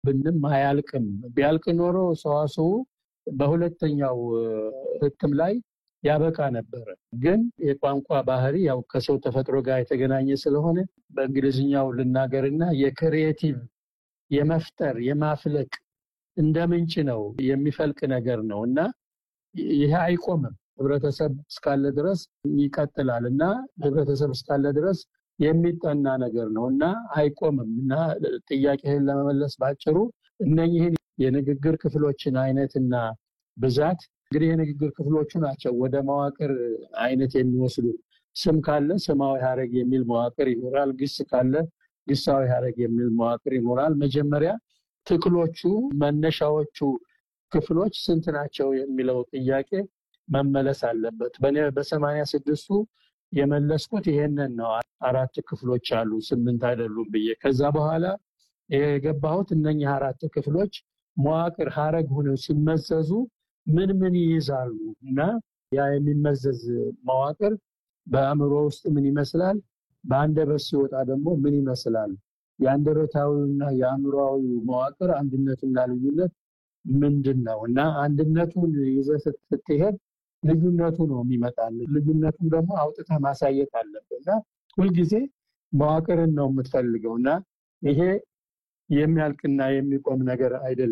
ብንም አያልቅም። ቢያልቅ ኖሮ ሰዋስው በሁለተኛው ህትም ላይ ያበቃ ነበረ። ግን የቋንቋ ባህሪ ያው ከሰው ተፈጥሮ ጋር የተገናኘ ስለሆነ በእንግሊዝኛው ልናገርና የክሪኤቲቭ የመፍጠር የማፍለቅ እንደ ምንጭ ነው የሚፈልቅ ነገር ነው እና ይሄ አይቆምም። ህብረተሰብ እስካለ ድረስ ይቀጥላል እና ህብረተሰብ እስካለ ድረስ የሚጠና ነገር ነው እና አይቆምም እና ጥያቄህን ለመመለስ ባጭሩ እነኝህን የንግግር ክፍሎችን አይነትና ብዛት እንግዲህ የንግግር ክፍሎቹ ናቸው ወደ መዋቅር አይነት የሚወስዱ። ስም ካለ ስማዊ ሀረግ የሚል መዋቅር ይኖራል። ግስ ካለ ግሳዊ ሀረግ የሚል መዋቅር ይኖራል። መጀመሪያ ትክሎቹ መነሻዎቹ ክፍሎች ስንት ናቸው የሚለው ጥያቄ መመለስ አለበት። በእኔ በሰማንያ ስድስቱ የመለስኩት ይሄንን ነው። አራት ክፍሎች አሉ ስምንት አይደሉም ብዬ ከዛ በኋላ የገባሁት እነኚህ አራት ክፍሎች መዋቅር ሀረግ ሆነው ሲመዘዙ ምን ምን ይይዛሉ እና ያ የሚመዘዝ መዋቅር በአእምሮ ውስጥ ምን ይመስላል፣ በአንደበት ሲወጣ ደግሞ ምን ይመስላል፣ የአንደበታዊና የአእምሮዊ መዋቅር አንድነትና ልዩነት ምንድን ነው እና አንድነቱን ይዘህ ስትሄድ ልዩነቱ ነው የሚመጣል። ልዩነቱን ደግሞ አውጥተህ ማሳየት አለብህ እና ሁልጊዜ መዋቅርን ነው የምትፈልገው እና ይሄ የሚያልቅና የሚቆም ነገር አይደለም።